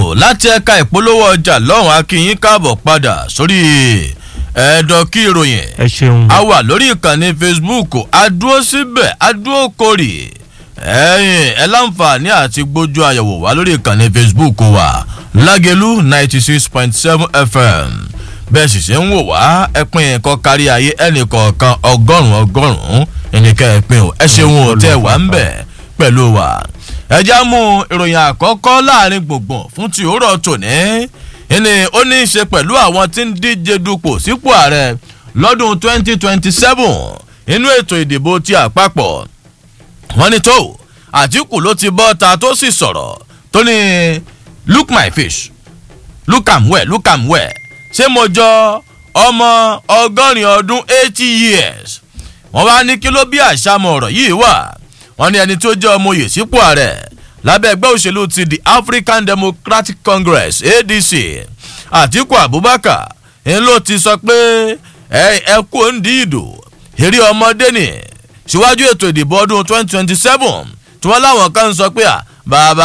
láti ẹ̀ka ìpolówó ọjà lọ́hùn akínyín káàbọ̀ padà sórí ẹ̀ẹ́dọ̀ kí ìròyìn ẹ ṣeun. a wà lórí ìkànnì facebook adúró síbẹ̀ adúró kórè ẹ̀yìn ẹ láǹfààní àti gbójú àyẹ̀wò wá lórí ìkànnì facebook wa lágẹ̀lú ninety six point seven fm bẹ́ẹ̀ sì ṣe ń wò wá ẹpin nǹkan kárí ayé ẹnì kọ̀ọ̀kan ọgọ́rùn-ún ọgọ́rùn-ún ẹnìkan ẹ̀pin ò ẹ ṣeun ò tẹ́ wà ń bẹ̀ pẹ̀lú wa ẹjá mú ìròyìn àkọ́kọ́ láàrin gbùngbùn fún ti òwúrọ̀ tòní ìní ó ní í ṣe pẹ̀lú àwọn tí ń díje dupò sípò ààrẹ lọ́dún 2027 inú ètò ìdìbò ti àpapọ̀ wọ́n ní tó àtìkù ló ti bọ́ ta tó sì sọ̀rọ̀ tó ní look my fish look am well look am well ṣé mo jọ ọmọ ọgọ́rin ọdún eighty years wọ́n wá ní kí ló bí àṣàmọ̀ ọ̀rọ̀ yìí wà wọ́n ní ẹni tó jẹ́ ọmọ oyè sípò ààrẹ lábẹ́ ẹgbẹ́ òṣèlú ti the african democratic congress adc àtiku abubakar ń ló ti sọ pé ẹ kú òǹdí ìdò eré ọmọdé ni síwájú ètò ìdìbò ọdún 2027 tí wọ́n láwọn kan ń sọ pé à bàbá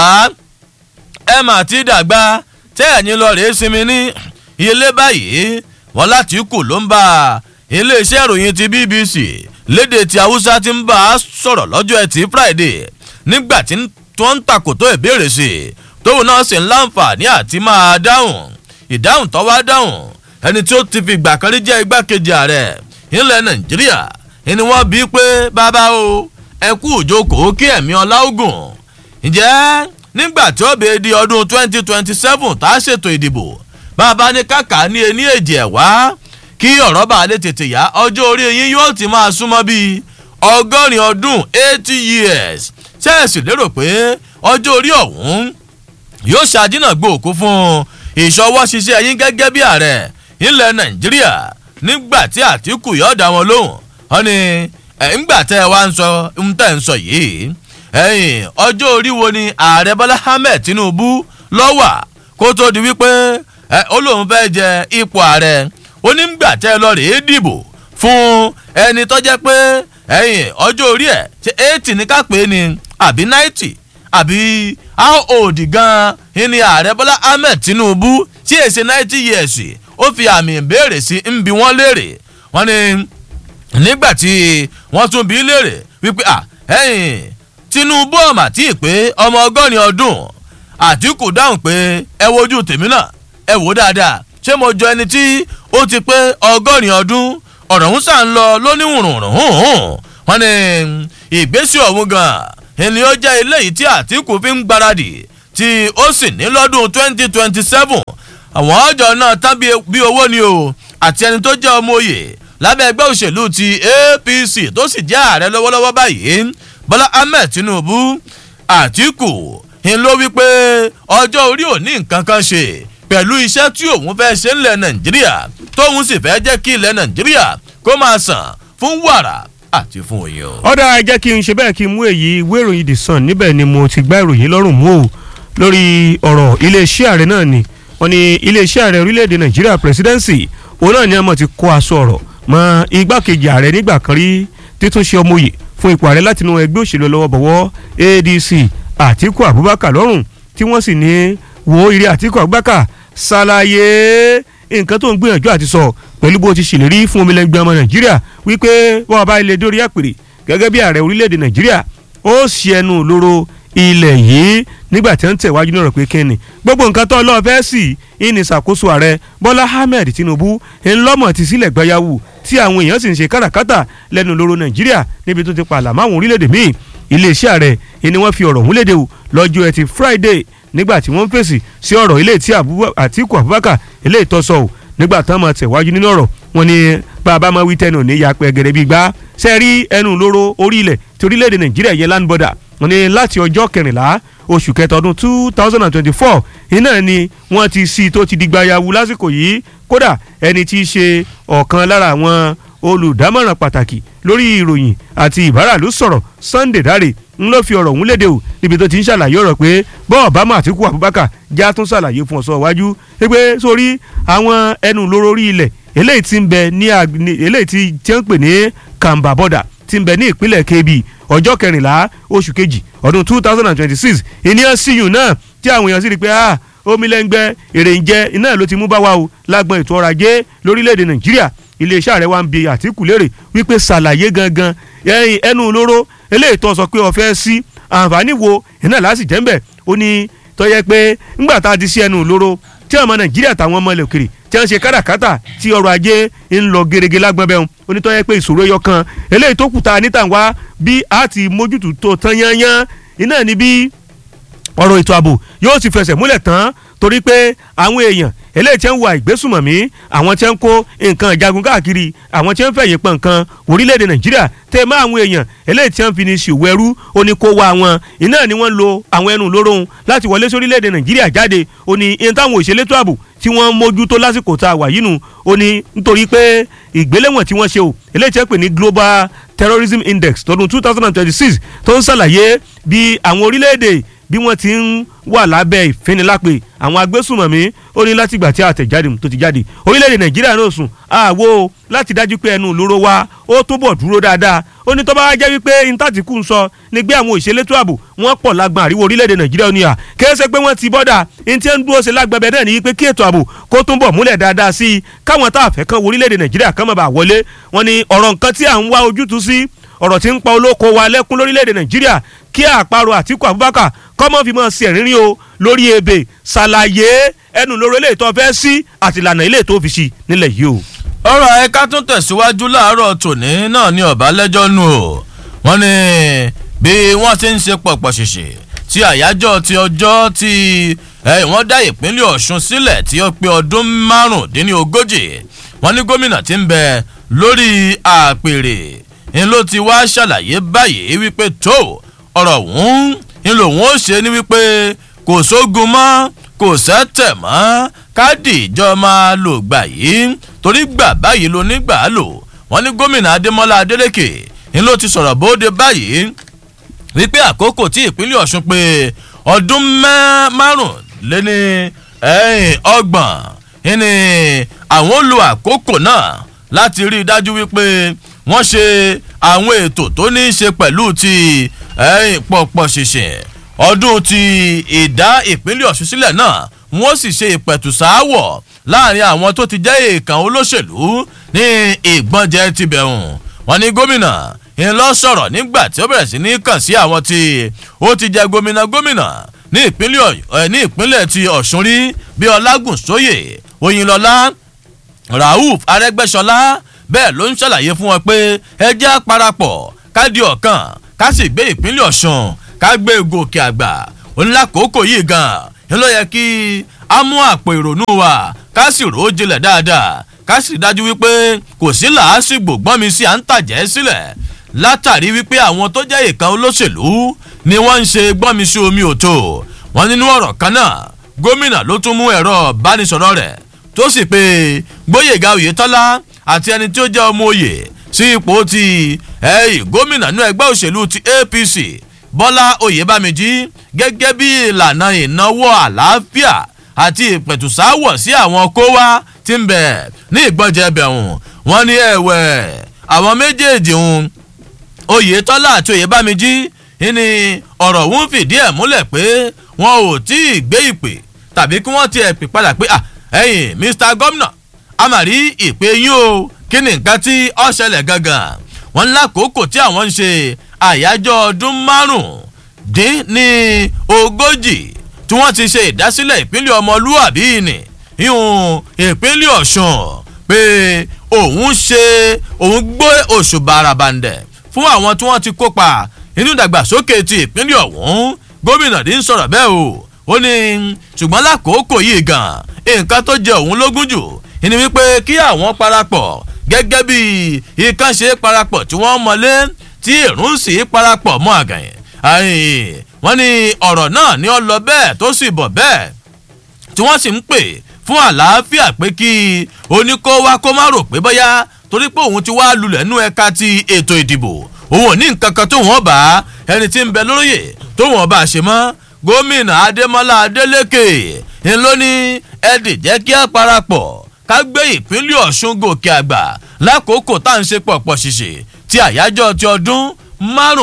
ẹ mà ti dàgbà tẹ́ ẹ̀yin lọ rèé sinmi ní ilé báyìí wọ́n láti kù ló ń bá iléeṣẹ́ ìròyìn ti bbc léde tí haúsá ti ń bá a sọ̀rọ̀ lọ́jọ́ ẹtì friday nígbà tí wọ́n ń takòtó ìbéèrè sí i tóun náà sì ń láǹfààní àti máa dáhùn ìdáhùn tó wá dáhùn ẹni tí ó ti fi ìgbà kan rí jẹ́ igbákejì ààrẹ ilẹ̀ nàìjíríà ni wọ́n bí pé bàbá o ẹ kú òjókòó kí ẹ̀mí ọlá ogun ǹjẹ́ nígbà tí ó bèè di ọdún 2027 tá a ṣètò ìdìbò bàbá ní kàkà ní ení èjì ẹ̀ wá kí ọ̀rọ̀ bá lè tètè yá ọjọ́ orí yín yóò ti máa súnmọ́ bíi ọgọ́rin ọdún eighty years ṣẹ́ẹ̀sì lérò pé ọjọ́ orí ọ̀hún yóò ṣàdínàgbò òkú fún ìṣọwọ́ ṣiṣẹ́ yín gẹ́gẹ́ bí ààrẹ ilẹ̀ nàìjíríà nígbà tí àtìkù yóò dá wọn lóhùn wọn ni ńgbà tẹ́ ẹ wá ń sọ ń tẹ̀ ń sọ yìí ẹ̀yìn ọjọ́ orí wo ni ààrẹ bọ́lá ahmed tinubu lọ́wà kó tó di wípé ó lóun fẹ́ jẹ ipò ààrẹ onígbà tẹ́ ẹ lọ rèé dìbò fún ẹni tó jẹ́ pé ẹ̀yìn ọjọ́ orí ẹ̀ ṣe eighty ní ká pé ni àbí ninety àbí how old gan ni ààrẹ bọ́lá ahmed tinubu tí èsì ninety years ó fi àmì ìbéèrè sí ń bi wọ́n léèrè wọ́n ní nígbà tí wọ́n tún bi léèrè wípé à ẹ̀yìn tinubu ọ̀mà tí ì pé ọmọ ọgọ́rin ọdún àtìkù dáhùn pé ẹ wojú tèmi náà ẹ wò dáadáa ṣé mo jọ ẹni tí ó ti pé ọgọ́rin ọdún ọ̀rọ̀ ń sàn lọ lóníwùrùnrùn wọn ni ìgbésí ọ̀hún gan ẹni ó jẹ́ eléyìí tí àtìkù fi ń gbáradì tí ó sì ní lọ́dún twenty twenty seven àwọn ọjọ́ náà tán bí owó ni o àti ẹni tó jẹ́ ọmọ òye lábẹ́ ẹgbẹ́ òṣèlú ti apc tó sì jẹ́ ààrẹ lọ́wọ́lọ́wọ́ báyìí bọ́lá ahmed tinubu àtìkù ń ló wí pé ọjọ́ orí ò ní nǹkan kan ṣe pẹ̀lú iṣẹ́ tí òun fẹ́ ṣe ńlẹ̀ nàìjíríà tóun sì fẹ́ jẹ́ kí ilẹ̀ nàìjíríà kó máa sàn fún wàrà àti fún oyin. ọ̀dà ẹ jẹ́ kí n ṣe bẹ́ẹ̀ kí n mú èyí ìwé ìròyìn the sun níbẹ̀ ni mo ti gbá ìròyìn lọ́rùn mú o lórí ọ̀rọ̀ iléeṣẹ́ ààrẹ náà ni wọ́n ní iléeṣẹ́ ààrẹ orílẹ̀-èdè nàìjíríà presidency òun náà ni wọ́n ti kó aṣọ ọ̀rọ̀ mọ́ igbákejì ààrẹ nígbà kan rí títúnṣe ọmọye fún ipò ààrẹ látinú ẹgbẹ́ òṣèlú lọ́wọ́ bọ̀wọ́ adc àtiku abubakar lọ́rùn tí wọ́n sì ní wo ìrẹ́ àtiku abubakar ṣàlàyé nǹkan tó ń gbìyànjú àti sọ pẹ̀lú bó ti ṣèlérí fún omilẹ̀gbẹ́ ọmọ nàìjíríà wípé wọ́n bá ilé dórí àpèrè gẹ́gẹ́ bí ààrẹ orílẹ̀-èdè nàìjíríà ó ṣe ẹnu lóró ilẹ̀ yìí nígbà tí wọ́n ń tẹ̀wájú náà rẹ̀ pé kíni gbogbo nǹkan tó lọ́ọ́ fẹ́ sí ìní ìṣàkóso ààrẹ bọ́lá ahmed tinubu ńlọ́mọ̀ ti sílẹ̀ gbáyàwó tí àwọn èèyàn sì ń ṣe káràkátà lẹ́nu lóró nàìjíríà níbi tó ti pààlà máwọn orílẹ̀-èdè míì iléeṣẹ́ ààrẹ ni wọ́n fi ọ̀rọ̀ ọ̀hún léde o lọ́jọ́ ẹtì friday nígbà tí wọ́n ń fèsì sí ọ̀rọ̀ ilé tí àtìkù abubakar ilé ìtọ́sọ̀ o nígbà tán máa tẹ̀wájú nínú ọ̀rọ̀ wọn ni bàbá máa wí tẹnu ní yapẹ̀ gẹ̀rẹ́ bíi gbá sẹ́ẹ̀rí ẹnu lóró orí ilẹ̀ tí orílẹ̀-èdè nàìjíríà yẹn land border wọn ni láti ọjọ́ kẹrìnlá oṣù kẹta ọdún two thousand and twenty-four iná ni wọ́n ti sí tó ti di gbayawu lásìkò yìí kódà ẹni tí í ṣe ọ̀kan lára àwọn olùdámọ̀ràn pàtàkì lórí ìròyìn àti ìbáràlú sọ̀rọ̀ sunday dare ń ló fi ọ̀rọ̀ ọ̀hún léde o níbi tó ti ń ṣàlàyé ọ̀rọ̀ pé bọ́ọ̀ bá mà àtìkú abubakar já tún ṣàlàyé fún ọ̀sọ́ iwájú pé sórí àwọn ẹnu lóró orí ilẹ̀ eléyìí ti ń bẹ ní eléyìí ti jẹ́ ń pè ní kamba border ti ń bẹ ní ìpínlẹ̀ kebbi ọjọ́ kẹrìnlá oṣù kejì ọdún two thousand and twenty-six ìníyàn síyùn náà tí àwọn èèyàn sì rí i pé omilẹ́ngbẹ́ èrè ń jẹ́ iná ló ti mú bá wa o lágbọn ètò ọrọ̀ ajé lórílẹ̀‐èdè nàìjíríà iléeṣẹ́ ààrẹ wa ń bi àtìkù léèrè wípé ṣàlàyé gangan ẹnu olóró eléyìí tó sọ pé ó fẹ́ sí àǹfààní wo iná láti jẹ́ ń bẹ̀ ó ní tó yẹ pé ńgbà tá a ti sí ẹnu olóró tí ọmọ nàìjíríà táwọn ọmọ ilẹ̀ òkèrè tí wọ́n ṣe káràkátà tí ọrọ̀ ajé ń lọ gerege lágbọ́n bẹ́ẹ̀ onítọ́ yẹ pé ìṣòro ẹyọ kan eléyìí tó kùtà níta wá bí a ti mójútó tó tán yányán iná ni bí ọ̀rọ̀ ètò ààbò yóò ti fẹsẹ̀ múlẹ̀ tán torí pé àwọn èèyàn eléyìí tí ń wà ìgbésùmọ̀mí àwọn tí ń kó nǹkan ìjagun káàkiri àwọn tí ń fẹ̀yìn pọ̀ nǹkan orílẹ̀-èdè nàìjíríà tẹ́ mọ́ àwọn èèyàn eléyìí tí ń fi ní ṣòwò ẹrú ó ní kó wá wọn iná ni wọ́n lo àwọn ẹnu lóró láti wọlé sórílẹ̀-èdè nàìjíríà jáde ó ní iye táwọn òṣèlétò ààbò tí wọ́n mójútó lásìkò tá a wà yìí nù ó ní nítorí pé ìgbéléwọ̀n tí wọ́n ṣe o eléyìí tí wọ́n pè ní global terrorism index tọdún two thousand and twenty-six tó ń ṣàlàyé bí àwọn orílẹ̀-èdè bí wọ́n ti ń wà lábẹ́ ìfinilápè àwọn agbésùmọ̀mí ó ní látìgbà tí àtẹ̀jáde tó ti jáde orílẹ̀-èdè nàìjíríà náà sùn àwo láti dájú pé ẹnu ìloro wa ó túbọ̀ dúró dáadáa ó ní tó bá jẹ́ wípé intatiku ń sọ ní gbé àwọn òṣèlétò ààbò wọ́n pọ̀ lágbọn àríwó orílẹ̀-èdè nàìjíríà ní à kéésì pé wọ́n ti bọ́dà ní tí ń dúró ṣe lágbẹ̀bẹ̀ náà ní wípé kí ètò ààbò kó túbọ̀ múlẹ̀ dáadáa sí i káwọn tá a fẹ́ kan wo orílẹ̀-èdè nàìjíríà kan máa bá wọlé wọn ni ọ̀rọ̀ nǹkan tí à ń wá ojútùú sí ọ̀rọ̀ tí ń pa olóko wa lẹ́kún lórílẹ̀‐èdè nàìjíríà kí àparò àtìkù abubakar kọ́mọ́ fi mọ́ sí ẹ̀rínrín o lórí ebè ṣàlàyé ẹnu lóró ilé ìtọ́ fẹ́ sí àtìlànà ilé ìtọ́ fi sí nílẹ̀ yìí o. ọ̀rọ̀ ẹ̀ka tún tẹ̀síwájú láàárọ̀ tòní náà ní ọ̀bálẹ́jọ́ nù o wọ́n ní bí wọ́n ti ń ṣe pọ̀pọ̀ ṣèṣe tí àyájọ́ ti ọjọ́ tí wọ́n dá ìpínlẹ̀ ọ̀ṣun sílẹ̀ tí ó pé ọdún márùndínlógójì wọ́n ní gómìnà ti ń bẹ lórí àpèrè ń ló ti wá ṣàlàyé báyìí wípé tó ọ̀rọ̀ ọ̀hún ń lòun ó ṣe ní wípé kò sógun mọ́ kò sẹ́tẹ̀ mọ́ káàdì ìjọ máa lò gbà yìí torí gbà báyìí ló ní gbà á lò wọ́n ní gómìnà adémọ́lá adélèké ń ló ti sọ̀rọ̀ bóde báyìí wípé àkókò tí ìpínlẹ̀ ọ̀ṣun pé ọdún márùnléní ọgbọ̀n ní àwọn lo àkókò náà láti rí i dájú wípé wọ́n ṣe àwọn ètò tó ní í ṣe pẹ̀lú ti pọ̀pọ̀ ṣìṣìn ọdún ti ìdá ìpínlẹ̀ ọ̀ṣun sílẹ̀ náà wọ́n sì ṣe ìpẹ̀tùsááwọ̀ láàrin àwọn tó ti jẹ́ èèkàn olóṣèlú ní ìgbọ́njẹ ti bẹ̀rùn wọn ní gómìnà ń lọ sọ̀rọ̀ nígbà tí ó bẹ̀rẹ̀ sí ní kàn sí àwọn tí ó ti jẹ gómìnà gómìnà ní ìpínlẹ̀ ti ọ̀ṣun rí bí ọlágùnsóyè oyinlọlá rauf arẹgbẹsọlá bẹ́ẹ̀ ló ń ṣàlàyé fún wọn pé ẹjẹ́ àparapọ̀ káàdì ọ̀kan ká sì gbé ìpínlẹ̀ ọ̀ṣun ká gbé gòkè àgbà onílàkókò yìí gan-an ń lọ yẹ kí a mú àpò ìrònú wa ká sì rò ó jinlẹ̀ dáadáa ká sì dájú wípé kò sí làásìgbò gbọ́n mi sí à ń tàjẹ́ sílẹ̀ látàrí wípé àwọn tó jẹ́ ìkan olóṣèlú ni wọ́n ń ṣe gbọ́n mi sí omi òtò wọn nínú ọ̀rọ̀ kan náà gómìnà ló tún mú ẹ̀rọ ìbánisọ̀rọ̀ rẹ̀ tó sì pé gbóyèga oyetola àti ẹni tí ó jẹ́ ọmọ òye sí ipò ti ẹ̀yìn gómìnà nú ẹgbẹ́ òṣèlú ti apc bọ́lá oyèbámẹ́jì gẹ́gẹ́ bí ìlànà ìnáwó àlàáfíà àti ìpẹ̀tùsáwọ̀ sí àwọn kówá tí ń bẹ̀ ní ìgbọ́njẹ bẹ̀hùn wọ́n ní ẹ̀wẹ̀ àwọn méjèèjì ń oyetola àti oyèbámẹ́jì ní ọ̀rọ̀ òun fìdí ẹ̀ múlẹ̀ pé wọn ò tí ì gbé ìpè tàbí kí wọ́n ti ẹ̀ pè padà pé ẹ̀yìn mr gómìnà a mà rí ìpè yín o kí ni nǹkan tí ó ṣẹlẹ̀ gangan wọn lákòókò tí àwọn ń ṣe àyájọ́ ọdún márùn-ún-dín ní ogójì tí wọ́n ti ṣe ìdásílẹ̀ ìpínlẹ̀ ọmọlúwàbí ni ìhun ìpínlẹ̀ ọ̀ṣun pé òun ṣe òun gbé oṣù bàràbàǹdẹ̀ fún àwọn tí wọ́n ti kópa nínú ìdàgbàsókè ti ìpínlẹ̀ ọ̀hún gómìnà dín sọ̀rọ̀ bẹ́ẹ̀ o ó ní ṣùgbọ́n lákòókò yìí gan nǹkan tó jẹ òun lógún jù ni wípé kí àwọn parapọ̀ gẹ́gẹ́ bí ikán ṣe parapọ̀ tí wọ́n mọlé tí èrún sì parapọ̀ mọ́ àgàyìn wọ́n ní ọ̀rọ̀ náà ni ó lọ bẹ́ẹ̀ tó sì bọ̀ bẹ́ẹ̀ tí wọ́n sì ń pè fún àlàáfíà pé kí oníkó wá kó má rò pé bóyá torí pé òun ti wá lulẹ̀ nú ẹ̀ka ti ètò ìdìbò òun ò ní nǹkan kan tó wọ́n bá ẹni tí ń bẹ lóróyè tó wọ́n bá ṣe mọ́ gómìnà adémọlá adélèké ńlọ ní ẹdì jẹ́ kí á parapọ̀ ká gbé ìpínlẹ̀ ọ̀ṣun gòkè àgbà lákòókò tá à ń ṣe pọ̀pọ̀ ṣìṣe ti àyájọ́ ti ọdún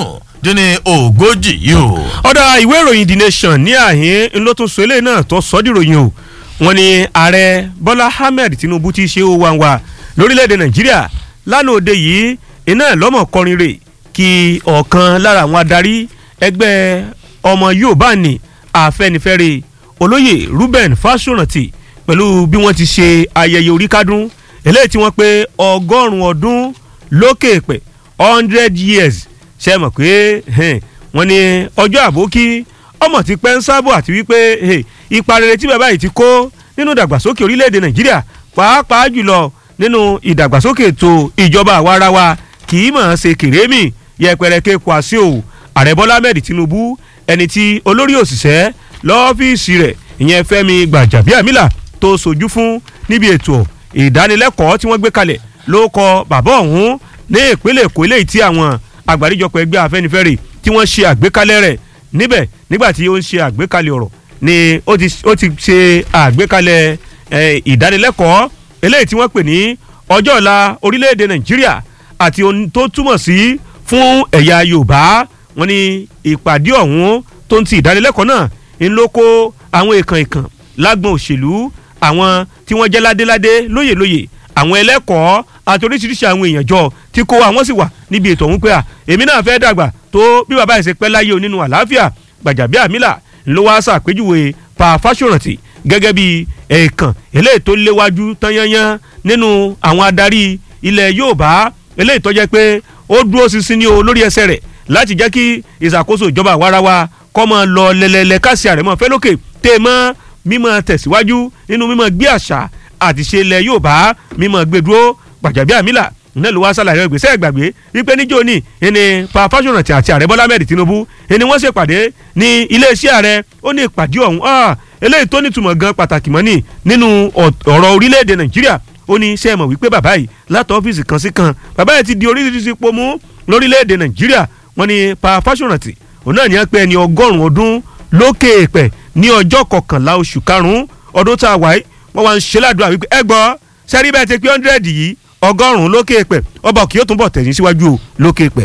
dín ní ogójì yìí o. ọ̀dà ìwé ìròyìn the nation ní àhín ló tún sọ eléyìí náà tó sọ dìròyìn o wọ́n ní ààrẹ bọ́lá ahmed tinubu ti ṣe ó wá wá lórílẹ̀‐èdè nàìjíríà lánàá òde yìí iná lọ́mọ̀ kọrin rè kí ọ̀kan lára àwọn adarí ẹgbẹ́ ọmọ yorùbá ní àfẹnifẹ́re olóyè ruben fásórántì pẹ̀lú bí wọ́n ti ṣe ayẹyẹ oríkádún eléyìí tí wọ́n pé ọgọ́rùn-ún ọdún lókè pẹ̀ hundred years ṣe mọ̀ pé wọ́n ní ọjọ́ àbókí ọmọ ti pẹ́ ń sábò àti wípé ipa rere tí bàbá yìí ti kó nínú ìdàgbàsókè orílẹ̀-èdè nàìjíríà pàápàá jùlọ nínú ìdàgbàsókè ètò ìjọba àwarawa kì í mọ̀ ọ́n ṣe kèrémì yẹpẹrẹ ké kwasi o ààrẹ bọ́lá ahmed tinubu ẹni tí olórí òṣìṣẹ́ lọ́fíìsì rẹ̀ ìyẹn fẹ́mi gbàjàbíàmílà tó sojú fún níbi ètò ìdánilẹ́kọ̀ọ́ tí wọ́n gbé kalẹ̀ ló kọ bàbá ọ̀hún ní ìpínlẹ̀ èkó eléyìí tí àwọn àgbáríjọpọ̀ ẹgbẹ́ afẹ́nifẹ́re tí wọ́n ṣe àgbékalẹ̀ rẹ̀ níbẹ̀ nígbà tí ó ń ṣe àgbékalẹ̀ ọ̀rọ̀ ni ó ti ṣe àgbékalẹ̀ ìdánilẹ́kọ̀ọ́ eléyìí tí wọ́n pè ní ọjọ́ ọ̀la orílẹ̀-èdè nàìjíríà àti ohun tó túmọ̀ sí fún ẹ̀yà yorùbá wọn ni ìpàdé ọ̀hún tó ń ti ìdánilẹ́kọ̀ọ́ náà ń ló kó àwọn èèkàn èèkàn lágbọ̀n òṣèlú àwọn tí wọ́n jẹ́ ládéládé lóyèlóyè àwọn ẹlẹ́kọ̀ọ́ àti oríṣiríṣi àwọn èèyàn jọ tí kó àwọn sì wà níbi ètò ọ̀hún pé à èmi náà fẹ́ dàgbà tó bí bàbá ẹ̀ ṣe pẹ́ láyé o nínú àlàáfíà gbàjàbíàmílà ló wá ṣàpèjúwe pa fásórántì gẹ́gẹ́ bí ẹ̀ẹ̀kan eléyìí tó léwájú tányányán nínú àwọn adarí ilẹ̀ yorùbá eléyìí tó jẹ́ pé ó dúró ṣinṣin ní o lórí ẹsẹ̀ rẹ̀ láti jẹ́ kí ìṣàkóso ìjọba àwarawa kọ́ mọ́ lọ lẹ́lẹ́lẹ́ káṣí àrẹ̀mọ́ fẹ́ lókè tẹ́ mọ́ mímọ́ tẹ̀síwájú nínú mímọ́ gbé àṣà àti ṣe ilẹ̀ yorùbá mímọ́ gbé dúró gbàjàbíàmílà náà ló wá sálàyé ìgbésẹ̀ ìgbàgbé wípé níjó ní ẹni pa fásórántì àti ààrẹ bọ́lá mẹ́rin tinubu ẹni wọ́n ṣèpàdé ní iléeṣẹ́ ààrẹ ó ní ìpàdé ọ̀hún eléyìí tó nítumọ̀ gan pàtàkì mọ́ ní nínú ọ̀rọ̀ orílẹ̀-èdè nàìjíríà ó ní ṣe é mọ̀ wípé bàbá yìí látọ̀ ọ́fíìsì kan sí kan bàbá yìí ti di oríṣiríṣi ipò mú lórílẹ̀-èdè nàìjíríà wọ́n ní pa fásórántì òun náà ní ẹ pé ẹni ọgọ́rùn-ún ọdún lókè èèpẹ̀ ní ọjọ́ kọkànlá oṣù karùn-ún ọdún tá a wáyé wọ́n wá ń ṣe ládùúgbà wípé ẹ gbọ́ sẹ́rí bẹ́ẹ̀ ti pé hundred yìí ọgọ́rùn-ún lókè èèpẹ̀ ọba kì yóò tún bọ̀ tẹ̀yìn síwájú o lókè èèpẹ̀.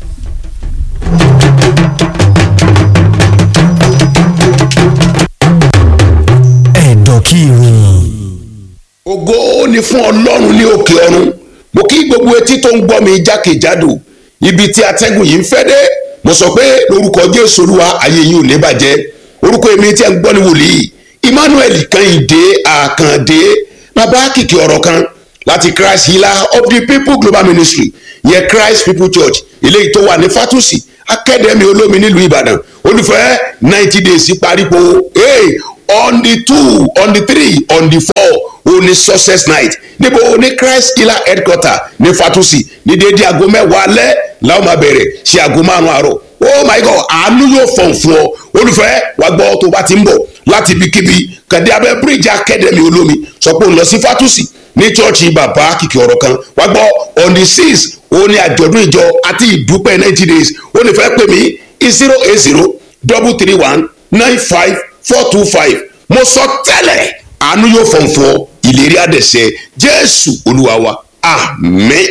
ẹ̀dọ̀ kí ìròyìn. ògo ni fún ọlọ́run ní òkè ọ̀run mo kí gbogbo etí tó ń gbọ́ mi jákèjádò ibi tí atẹ́gùn yìí ń fẹ́ dé mo sọ pé lórúkọ jésù olúwa ayé yìí ò ní bàjẹ́ orúkọ èmi tí a ń gbọ́ ní wòlíì emmanuel kẹ́hìndé àkàndé bàbá kìkì ọ̀rọ̀ kan láti christ healer of the people global ministry yẹ christ people church eléyìí tó wà ní fatusi akademi olómi nílùú ìbàdàn olùfẹ́ ninety days parípo hey, on the two on the three on the four òní success night níbo ní christ healer headquarter ní fatusi ní déédéé aago mẹ́wàá alẹ́ làwọn máa bẹ̀rẹ̀ ṣe aago márùn-ún àárọ̀ oh my god àánú yóò fọ̀n fún ọ olùfẹ́ wàá gbọ́ tó bá ti ń bọ̀ láti ibikíbi kàdé abẹ́ bíríìjì akademi olómi sọ pé òun lọ sí fatusi ní chọ́ọ̀chì bàbá kìkì ọ̀rọ̀ kan wàá gbọ́ on the six òun ni àjọ̀dún ìjọ àti ìdúpẹ́ ninety days ó ní fẹ́ pè mí zero eight zero double three one nine five four two five mo sọ tẹ́lẹ̀ àánú yóò fọ̀n fún ọ ìlérí àdẹ̀sẹ̀ jésù olúwa wa àmín.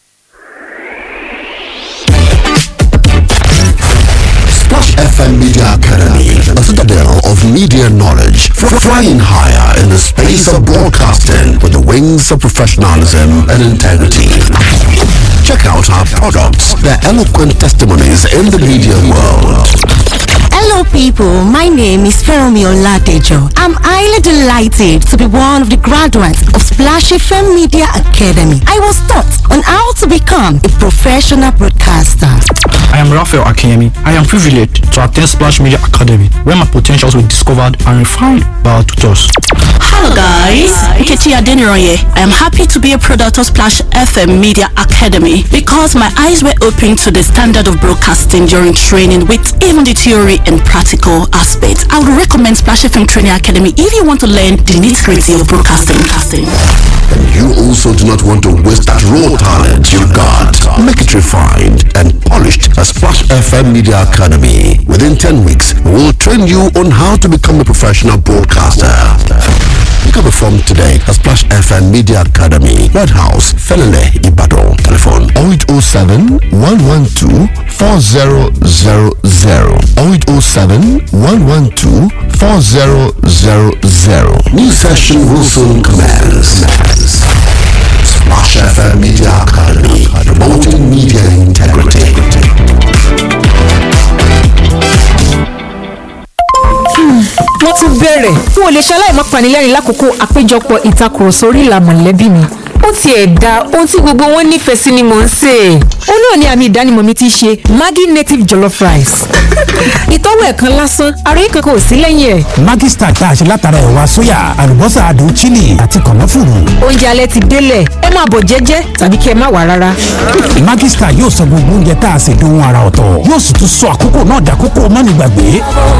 Splash FM Media Academy, a citadel of media knowledge, fr- flying higher in the space of broadcasting with the wings of professionalism and integrity. Check out our products, their eloquent testimonies in the media world. Hello, people. My name is Feromi Oladejo. I'm highly delighted to be one of the graduates of Splash FM Media Academy. I was taught on how to become a professional broadcaster. I am Raphael Akiyemi. I am privileged to attend Splash Media Academy, where my potentials were discovered and refined by our tutors. Hello guys, Nkechi Adeniroye. I am happy to be a product of Splash FM Media Academy because my eyes were opened to the standard of broadcasting during training with even the theory and practical aspects. I would recommend Splash FM Training Academy if you want to learn the nitty-gritty of broadcasting. And you also do not want to waste that raw talent you've got. Make it refined and polished at Splash FM Media Academy. Within 10 weeks, we will train you on how to become a professional broadcaster. Pick up a form today at Splash FM FM Media Academy, Red House, Felele, Ibadan. Telephone 0807 112 4000. 0807 112 4000. New session will soon commence. Splash FM Media Academy, promoting media integrity. wọ́n tún bẹ̀rẹ̀ n ò lè ṣaláì má panilẹ́rìn lákòókò àpéjọpọ̀ ìtakùrọ̀sọ orí ìlà mọ̀lẹ́bí mi ó tiẹ̀ da ohun tí gbogbo wọn nífẹ̀ẹ́ sí ni mò ń sè é ó náà ní àmì ìdánimọ̀ mi ti ṣe Maggi native jollof rice ìtọ́wò ẹ̀kan lásán àròyé kankan ò sí lẹ́yìn ẹ̀ Maggi Star tá a ṣe látara ẹ̀wà sóyà àlùbọ́sà adùn chili àti kànáfùrù. oúnjẹ alẹ́ ti délẹ̀ ẹ máa bọ̀ jẹ́jẹ́ tàbí kí ẹ má wà rárá Maggi Star yóò sọ gbogbo oúnjẹ tá a ṣe dohun ara ọ̀tọ̀ yóò sì tún sọ àkókò náà dàkókò mánigbàgbé.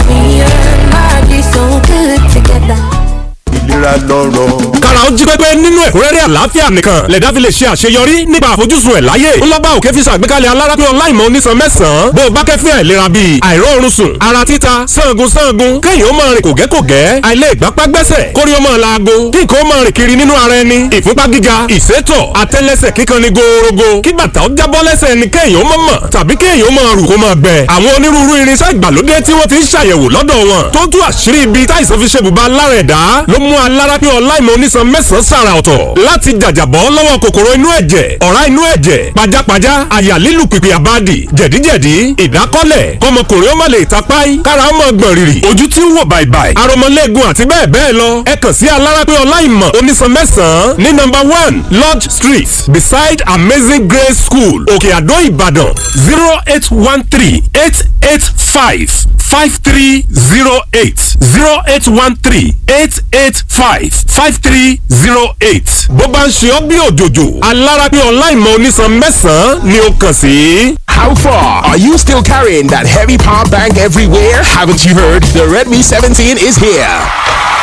ìlera lọ́rọ̀. kára ó jí pépé nínú ẹ̀kúnrẹ́rẹ́ àlàáfíà nìkan lẹ̀dá fi lè ṣe àṣeyọrí nípa àfojúsùn ẹ̀ láyé ńlọ́gbà òkè fi ṣàgbékalẹ̀ alárápé ọláìmọ̀ onísan mẹ́sàn-án bó o bá kẹ́fín àìlera bíi àìróorun sùn ara títa sangun sangun kéèyàn ó máa rìn kògẹ́kògẹ́ àìlè ìgbápá gbẹ́sẹ̀ kórí ó máa laago kí nǹkan ó máa rìn kiri nínú ara ẹni ìfúnpá gíga ìsétọ̀ àtẹ́lẹsẹ̀ kíkan ni gòòrògò kí bàtà ó jábọ́ lẹ́sẹ̀ ẹni kéèyàn ó mọ̀ mọ̀ tàbí kéèyàn ó máa rù kó máa gbẹ àwọn onírúurú irinṣẹ́ ìgbàlódé tí wọ́n ti ń ṣàyẹ̀wò lọ́dọ̀ wọn tó tú àṣírí ibi táìsàn fi ṣe bùbá lára ẹ̀dá ló mú alárápé ọláìmọ̀ onísan mẹ́sàn-án sàrà ọ̀tọ̀ láti jàjàbọ́ lọ́wọ́ kòkòrò inú ẹ̀jẹ̀ ọ̀rá inú ẹ̀jẹ̀ pajápajá àyà lílù pìpì àbádì jẹ̀díjẹ̀dí ìdákọ́lẹ̀ kọmọkùnrin ó má lè tapáì kára ó mọ̀ gbọ̀n rìrì ojú tí ń wò bàìbàì aromọlẹ́gun àti bẹ́ẹ̀ bẹ́ẹ̀ lọ ẹ kàn sí alárápé ọláìmọ̀ onísan mẹ́sàn-án ní nọ́mbà one lodge street beside amazing grace school òkè àdó ìbàdàn zero eight one three eight eight five five three zero eight zero eight one three eight eight five five three zero eight. bó bá ń ṣe ọ́ bí òjòjò alárápé ọláìmọ̀ onísan mẹ́sàn-án ni ó kàn sí. How far? Are you still carrying that heavy power bank everywhere? Haven't you heard? The Redmi 17 is here.